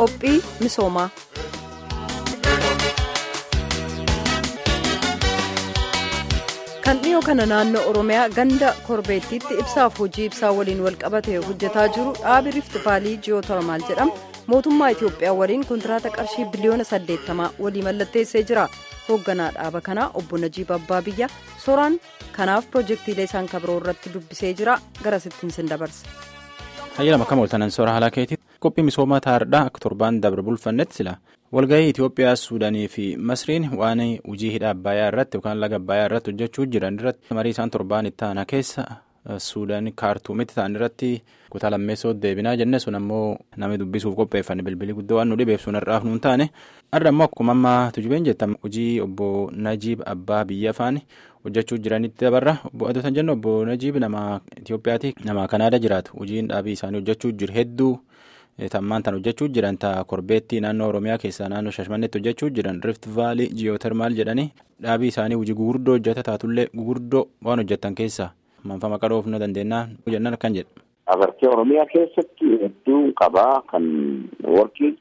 qophii misoomaa. kan dhiyoo kana naannoo oromiyaa ganda korbeettiitti ibsaaf hojii ibsaa waliin walqabate hojjetaa jiru dhaabi rifti vaalii ji'ootarmaal jedhama mootummaa itiyoophiyaa waliin kontiraata qarshii biliyoona 80 walii mallatteessee jira hoogganaa dhaaba kanaa obbo najiib abbaa biyya soraan kanaaf piroojeektiilee isaan kabiroo irratti dubbisee jira garasittiin sin dabarsa. hayyalama kam ooltanan soora haala keetii qophii misoomaa taa'aadhaa akka torbaan dabre bulfannetti sila walgahii itiyoophiyaa suudaanii fi masriin waan hojii hidha abbayaa irratti yookaan laga abbayaa irratti hojjechuu jiran irratti marii isaan torbaan itti aanaa keessa suudaan kaartuumitti ta'an irratti kutaa lammeessoo deebinaa jenne sun ammoo namni dubbisuuf qopheeffanne bilbilii guddoo waan nu dhibeef sun har'aaf nuun taane har'a ammoo akkuma ammaa tujubeen jettan hojii obbo najiib abbaa biyya afaan hojjechuu jiranitti dabarra obbo adotan jennu obbo najiib nama itiyoophiyaati nama kanaada jiraatu hojiin dhaabii isaanii hojjechuu jiru hedduu. tammaan tan hojjechuu jiran ta'a korbeettii naannoo oromiyaa keessaa naannoo shashmannetti hojjechuu jiran rift vaalii ji'ootermaal jedhanii dhaabii isaanii hojii gugurdoo hojjeta taatullee gugurdoo waan hojjetan keessaa manfama qaroof nu dandeenyaa jennan akkan jedha. Abartee oromiyaa keessatti hedduu qabaa kan warqii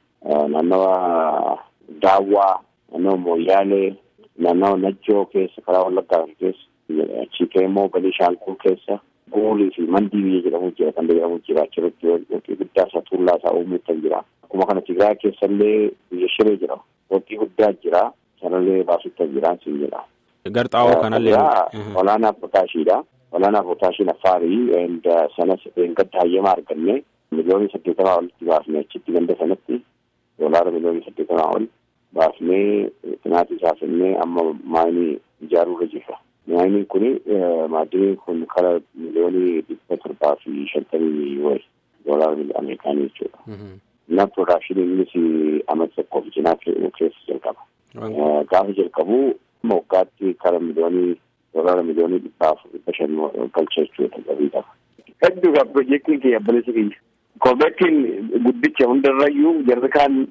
naannawa daawwaa naannawa mooyyaalee naannawa najjoo keessa karaa wallaggaa keessa achii immoo balishaangul keessa. Goolii fi mandii biyya jedhamu jira kan jedhamu jira achirratti waqtii guddaa isaa tuullaa isaa uumuu kan jira. Akkuma kana Tigraay keessallee biyya shiree jira. Waqtii guddaa jira. Sanallee baasutti jira siin jedha. Garxaawoo kanallee. Olaanaa potaashiidha. Olaanaa potaashiin affaarii sanas gadda hayyamaa arganne miliyoonii saddeetamaa olitti baafne achitti ganda sanatti doolaara miliyoonii saddeetamaa ol baafnee xinaatii isaa fennee amma maayinii ijaaruurra jirra. Maayiniin kun maaddiin kun kara miliyoonii dhibba torbaa fi shantamii wayi doolaara ameerikaanii jechuudha. Innaan piroodakshinii innis amata tokkoof cinaa keessa jalqaba. Gaafa jalqabu waggaatti kara miliyoonii doolaara miliyoonii dhibbaaf dhibba shan galcha jechuudha gabiidhaaf. Hedduudha piroojeektiin kiyya balleessi kiyya. Korbeettiin guddicha hundarrayyuu jarri kaan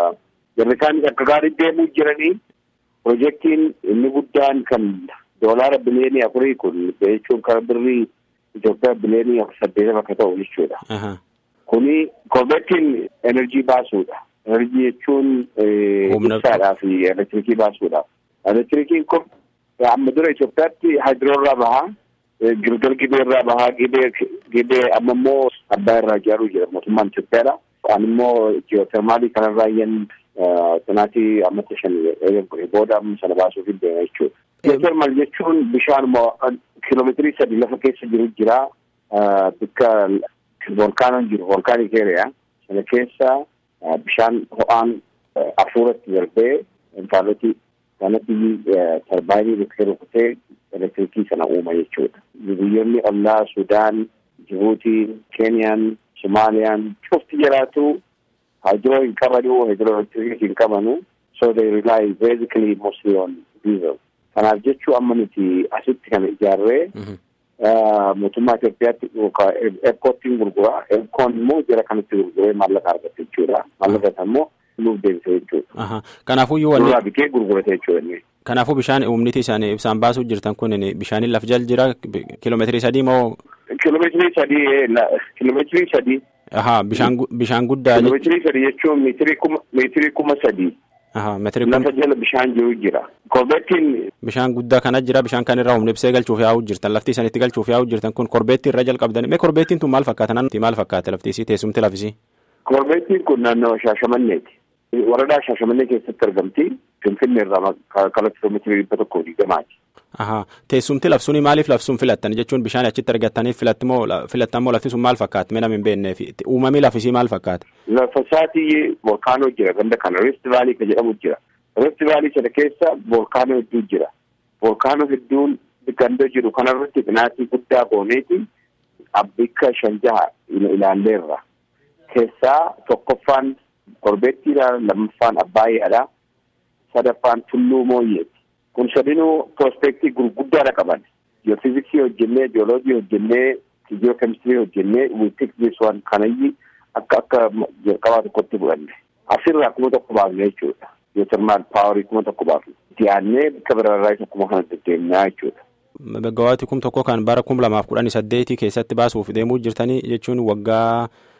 jarri kaan akka gaarii deemuu jiranii piroojeektiin inni guddaan kan doolaara biliyoonii afurii kun jechuun kan birrii Itoophiyaa biliyoonii saddeetama akka ta'u jechuudha. Kuni korbeettiin enerjii baasuudha. Enerjii jechuun ibsaadhaa fi elektirikii baasuudha. Elektirikiin kun amma dura Itoophiyaatti haayidiroorraa bahaa, Gilgal gibee irraa bahaa, gibee gibee amma immoo abbaa irraa ijaaruu jira mootummaan Itoophiyaadha. Waan immoo ji'ootermaalii kanarraa iyyan sanaatii ammatti shan booda amma sana baasuuf deema jechuudha. Ji'ootermaal jechuun bishaan kiiloomeetirii sadi lafa keessa jiru jira. Bakka volkaanoon jiru volkaanii keeriyaa sana keessa bishaan ho'aan afuuratti darbee intaalotii kanatti tarbaayinii bukkee rukutee elektirikii sana uuma jechuudha. Biyyoonni ollaa Sudaan, Jibuutiin, Keeniyaan, Somaaliyaan cufti jiraatu hydro hin qabanu hydro hin qabanu so they rely basically mostly on diesel. Kanaaf jechuu amma nuti asitti kana ijaarree mootummaa Itoophiyaatti erkoottiin gurgura. Erkoon immoo jara kanatti gurguree maallaqa argata jechuudha. Maallaqa immoo nuuf deebisa jechuudha. Kanaafuyyuu wanni. Duraa bitee gurgurata jechuudha. Kanaafuu bishaan humniti isaanii ibsaan baasuu jirtan kun bishaaniin laf jal jira kiiloomeetirii sadii moo. Kiiloomeetirii sadii kiiloomeetirii sadii. Ahaa bishaan bishaan guddaa. Kiiloomeetirii sadii jechuun meetirii kuma meetirii kuma sadii. Ahaa meetirii kuma. Lafa jala bishaan jiru jira. Korbeettiin. Bishaan guddaa kana jira bishaan kan irraa humna ibsee galchuuf yaa'uu jirtan lafti isanitti galchuuf yaa'uu jirtan kun korbeettii irra jalqabdan mee korbeettiin tun maal fakkaata naannoo maal fakkaata lafti isii teessumti lafisii. Korbeettiin kun naannoo Shaashamanneeti. Waradaa Shaashamannee keessatti argamti. Finfinnee irraa karaa kiiloomeetirii dhibba tokkoo digdamaati. Ahaa teessumti lafsuun maaliif lafsuun filattan jechuun bishaan achitti argattaniif filattimoo filattan moo lafti sun maal fakkaata mee nama hin beekneef uumamii lafisii maal fakkaata. Lafa isaatii volkaanoo jira ganda kana Rift Vaalii kan jedhamu jira. Rift Vaalii sana keessa volkaanoo hedduu jira. Volkaanoo hedduun ganda jiru kanarratti xinaatii guddaa gooneeti abbikka shan jaha ilaalleerra. Keessaa tokkoffaan korbeettiidha lammaffaan abbaayyaadha sadaffaan tulluu mooyyeeti. kun sadinuu prospektii gurguddaadha qaban jiyofiziksii hojjennee jiyooloojii hojjennee jiyookemistirii hojjennee wiitik waan kanayyi akka akka jalqabaa tokkotti bu'anne asirraa kuma tokko baafne jechuudha jiyotermaal paawarii kuma tokko baafne itti aannee bakka biraarraa akkuma kana deddeemnaa jechuudha. Megawaatii kum tokko kan bara kum lamaaf kudhanii saddeetii keessatti baasuuf deemuu jirtanii jechuun waggaa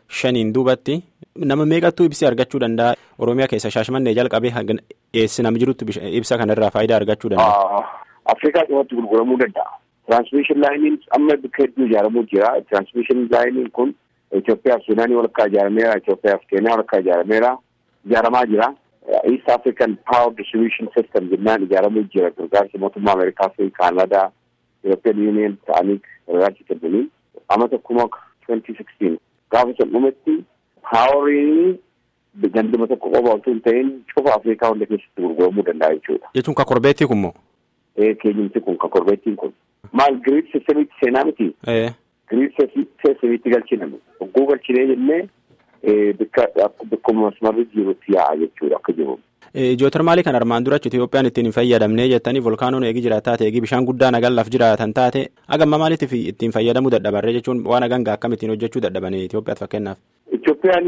shaniin duubatti nama meeqattuu ibsaa argachuu danda'a oromiyaa keessa shaashmannee jalqabee eessi nam jirutti ibsa kanarraa faayidaa argachuu danda'a. Afrikaa cimatti gurguramuu danda'a. Tiraansmiishin laayiniin amma bakka hedduu ijaaramuu jira. Tiraansmiishin laayiniin kun Itoophiyaaf Suudaanii walakkaa ijaarameera. Itoophiyaaf Keeniyaa walakkaa ijaarameera. Ijaaramaa jira. East African Power Distribution System jennaan ijaaramuu jira. Gargaarsa mootummaa Ameerikaa fi Kaanadaa, European Union ta'anii gargaarsa kennanii. Amma tokkuma 2016 gaafa san dhumatti paawarii ganduma tokko qofa osoo hin ta'in cufa Afrikaa hunda keessatti gurguramuu danda'a jechuudha. Jechuun ka korbeettii kun moo? Ee keenyumti kun ka korbeettiin kun. Maal giriid sistemiitti seenaa miti? Giriid sistemiitti galchiname. Hogguu galchinee jennee bikka bakkuma masmarri jirutti yaa'a jechuudha akka jiru. Jootarmaalii kan armaan dura Itoophiyaan ittiin hin fayyadamnee jettanii volkaanoon eegi jiraata taate eegi bishaan guddaa nagallaaf jiraatan taate agamma maaliitiif ittiin fayyadamuu dadhabarree jechuun waan hagangaa akkam ittiin hojjechuu dadhabanii Itoophiyaatti fakkeenyaaf. Itoophiyaan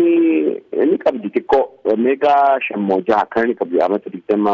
ni qabdi xiqqoo meegaa shammoo jaha akkana ni qabdi amata digdama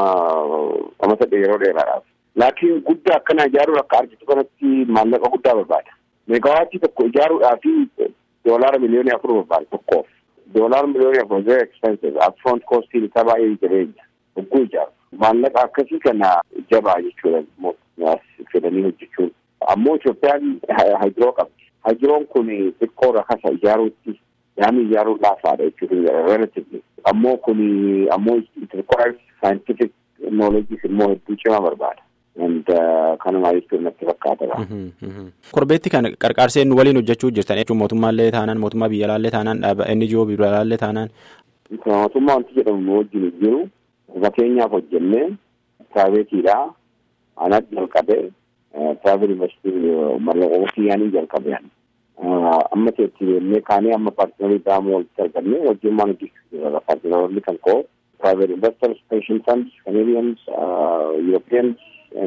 amata yeroo dheeraadhaaf. Laakiin guddaa akkana ijaaruun akka argitu kanatti maallaqa guddaa barbaada. Meegaawaatii tokko ijaaruudhaaf doolaara miliyoonii afur barbaada tokkoof. Doolaara miliyoonii afur very expensive upfront costiin isaa baay'ee jabeenya. Hogguu ijaaru. Maallaqa akkasii kana jabaa jechuudha fedhanii hojjechuun. Ammoo Itoophiyaan hajiroo qabdi. Hajiroon kun xiqqoo rakasa ijaaruutti yaani ijaaruun laafaadha jechuudha relatively. Ammoo kun ammoo it requires scientific knowledge immoo hedduu cimaa barbaada. and kanuma jechuun natti fakkaata. Korbeetti kan qarqaarsee nu waliin hojjechuu jirtan jechuun mootummaallee taanaan mootummaa biyyaalaallee taanaan dhaaba NGO biyyaalaallee taanaan. Mootummaa wanti jedhamu nu wajjin jiru fakkeenyaaf hojjennee piraayiveetiidha. Anatti jalqabee piraayiveti investiitiin mallaqa ofiyyaanii jalqabee amma teetti jennee kaanee amma paartinarii biraamuu walitti argannee wajjummaan hojjechuu jira paartinaroonni kan koo private investors, pension funds, Canadians, uh, Europeans,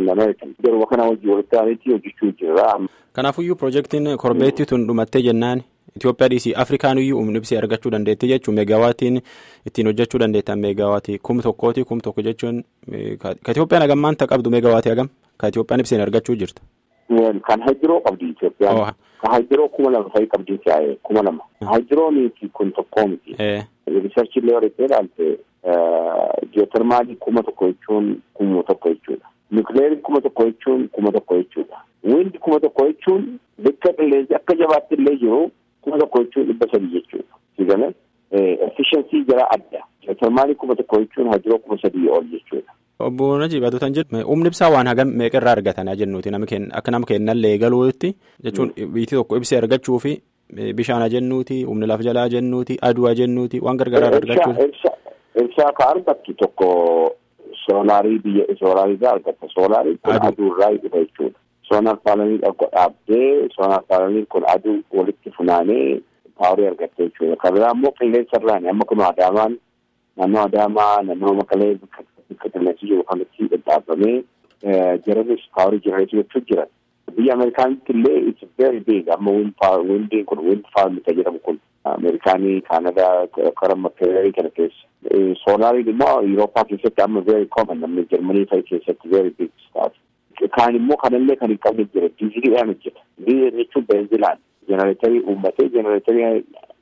Garuu kana wajjin walitti aanetti hojjechuu jira. Kanaafuyyuu piroojeektiin korbeetti tun dhumattee jennaan Itoophiyaa dhiisii Afrikaan iyyuu humni ibsaa argachuu dandeetti jechuun meegaawaatiin ittiin hojjechuu dandeettan meegaawaatii kum tokkooti kum tokko jechuun ka Itoophiyaan hagam maanta qabdu meegaawaatii hagam ka Itoophiyaan ibseen argachuu jirtu. Kan hajjiroo qabdi Itoophiyaan. Kan hajjiroo kuma lama fa'i qabdi kuma lama. Hajjiroon kun tokkoo miti. Riisarchi illee warri ilaalte ji'ootermaalii kuma tokko jechuun kuma tokko jechuudha. Nukleerii kuma tokko jechuun kuma tokko jechuudha. Windi kuma tokko jechuun bakka qilleensi akka jabaatti illee jiru kuma tokko jechuun dhibba sadii jechuudha. Sigale efficiency jara adda. Ji'ootermaalii kuma tokko jechuun hajjiroo kuma sadii ol jechuudha. Obbo Najib Aduutan jedhu humni ibsaa waan hagam meeqarraa argatana jennuuti akka nama kennallee galuutti jechuun biyyi tokko ibsee argachuu fi bishaan jennuuti humni lafa jalaa jennuuti aduu jennuuti waan gargaaraa argachuuti. Ibsaa ka argattu tokko soolaarii biyya soolaarii irraa argatta soolaarii kun aduu irraa dhufa jechuudha. Soonar paalanii dhaabdee soonar paalanii kun aduu walitti funaanee paawarii argatta jechuudha. Kan biraa immoo qilleensa irraani amma kun adaamaan naannoo adaamaa naannoo makalee bakka qilleensi jiru kanatti dhadhaabamee jiranis paawarii jiraachuu jechuun jiran. Biyya Ameerikaanitti illee it's very big amma windiin kun wind farm kan jedhamu kun Ameerikaanii Kaanadaa kara makkeerii kana keessa. Soolaariin immoo Yurooppaa keessatti amma very common namni Jarmanii fa'i keessatti very big stuff. Kaan immoo kanallee kan hin qabne jira diiziliidhaan hojjeta. Diizilii jechuun benzilaan jenereetarii uummatee jenereetarii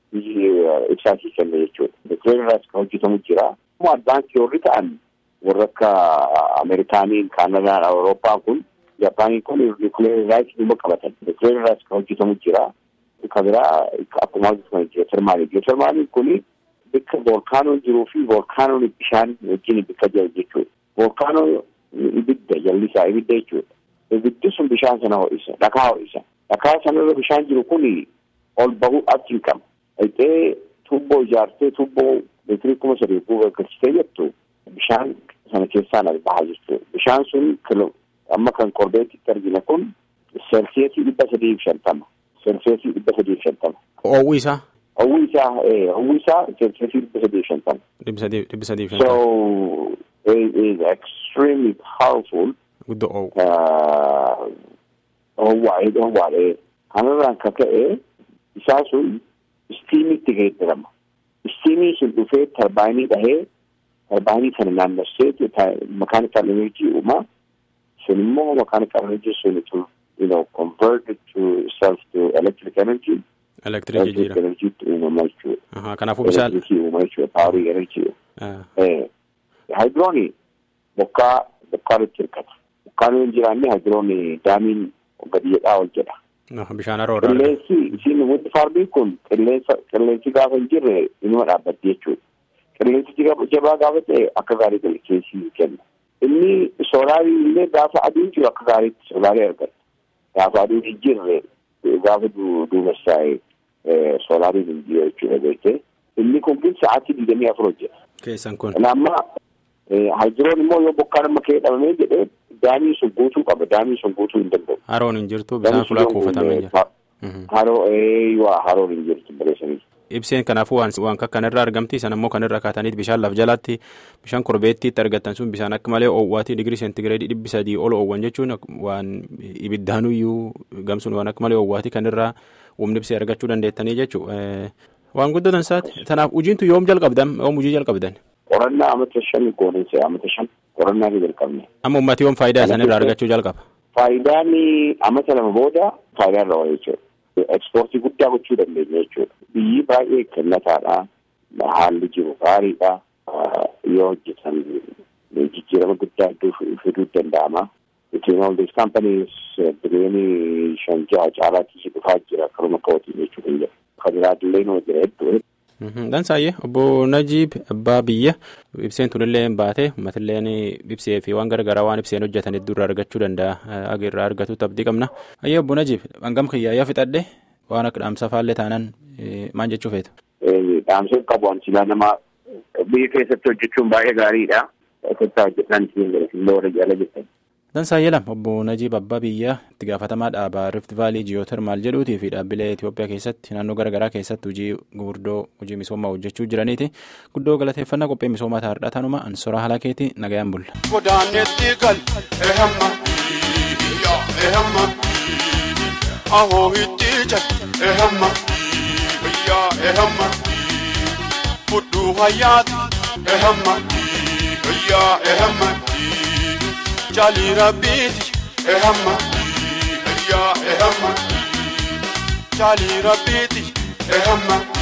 ibsaasii kenna jechuudha. Nukleeriraas kan hojjetamu jira. Immoo advaansii warri ta'an warra akka Ameerikaaniin Kaanadaan Awurooppaa kun Japaaniin kun nukleeriraas dhuma qabatan. Nukleeriraas kan hojjetamu jira. Kan biraa akkuma hojjetamu ji'ootermaalii. Ji'ootermaaliin kuni bakka volkaanoon jiruu fi volkaanoon bishaan wajjin bakka jiru jechuudha. Volkaanoon ibidda jallisaa ibidda jechuudha. Ibiddi sun bishaan sana ho'isa, dhakaa ho'isa. Dhakaa sanarra bishaan jiru kun ol bahuu achi hin qabu. Dhaqee tuubboo ijaartee tuubboo meetirii kuma sadii bu'uura galchitee jettu bishaan sana keessaan bahaa jechuudha. Bishaan sun amma kan korbeetitti argina kun seelsiyesii dhibba sadii fi shantama. Seelsiyesii dhibba sadii fi shantama. Oowwuu isaa. Oowwuu isaa oowwuu isaa seelsiyesii dhibba sadii fi shantama. Dhibba sadii dhibba sadii fi shantama. So it is extremely powerful. Guddoo oowwu. Oowwaa'ee oowwaadhee kanarraan kan ka'e isaa sun istiimitti geeddarama. Istiimii sun dhufee tarbaayinii dhahee tarbaayinii sana naannessee makaanikaal enerjii uumaa sun immoo makaanikaal enerjii sun to you know convert it to itself to electric energy Elektiriikii jijjiirama. Enerjiitti uumama jechuudha. Kanaafuu bishaan. Elektirikii uuma jechuudha. Paarii enerjii. Haayidiroon bokkaa bokkaa irratti hirkata. Bokkaan yoo hin jiraanne haayidiroon daamiin gadi jedhaa ol jedha. Bishaan haroo irraa. Qilleensi isiin wanti faardiin kun qilleensa qilleensi gaafa hin jirre inuma dhaabbatti jechuudha. Qilleensi jabaa gaafa ta'e akka gaarii qilleensi kenna. Inni soolaarii illee gaafa aduun jiru akka gaariitti soolaarii argata. Gaafa aduun hin jirre gaafa duumessaa'e soolaariin hin jiru jechuudha beektee. Inni kun kun sa'aatii digdamii afur hojjeta. Keessan kun. Kanaamma haayidiroon immoo yoo bokkaan amma ka'ee dhabamee jedhee daamii sun guutuu qaba. Daamii sun guutuu hin danda'u. Haroon hin jirtu bishaan fulaa kuufatamee jira. Haroo eeyyuu haroon hin jirtu bareessanii. Ibseen kanaafuu waan waan kanarraa argamti san ammoo kanarra kaataniit bishaan laf jalatti bishaan korbeettiitti argatan sun bishaan akka malee oowwaatii digirii seentigireedii dhibbi sadii ol oowwan jechuun waan ibiddaanuyyuu gamsuun waan akka malee oowwaatii kanirraa humni ibsee argachuu dandeettanii jechuu waan guddatan isaati tanaaf hojiintu yoom jalqabdan yoom hojii jalqabdan. Qorannaa amata shan gooneensa amata shan qorannaa ni jalqabne. Amma uummatni yoom faayidaa isaanirraa argachuu jalqaba. Faayidaan amata lama booda faayidaa irra oola jechuudha. Ekspoortii guddaa gochuu dandeenya jechuudha. Biyyi baay'ee kennataadha. Haalli jiru gaariidha. Yoo hojjetan jijjiirama guddaa fiduu danda'ama. Between all these companies biliyoonii shan jaha caalaatti dhufaa jira akkasuma ka'ootiin jechuudha. Kabiraadillee noo jira hedduu. Dansaayyee obbo Najiib abbaa biyya ibseen tunillee baate uummatilleen ibsee fi waan garaagaraa waan ibseen hojjetan hedduu irraa argachuu danda'a irraa argatutti abdii qabna. Ayyee obbo Najiib hangam kiyyaayyaa fixadhe waan akka dhaamsa faallee taanaan maal jechuu feetu? Dhaamsa qabu ansilaa nama biyya keessatti hojjechuun baay'ee gaariidha. Keessatti hojjetan illee warra jala jettan. Dansaayyee lama obbo Najiib abbaa biyyaa itti gaafatamaa dhaabaa Rift Vaalii Jiyootermaal jedhuutii fi dhaabbilee Itoophiyaa keessatti naannoo garaagaraa keessatti hojii gurguddoo hojii misoomaa hojjechuu jiraniiti. Guddoo galateeffannaa qophii misoomaa taa'aadha tanuma ansora halakeeti nagayaan bulla. Godaanetti gal ehamma ehamma ahoo itti jal ehamma yaa ehamma fudhuu hayyaati ehamma yaa ehamma. jali rabbiiti ehamma yaa ehamma jali rabbiiti ehamma.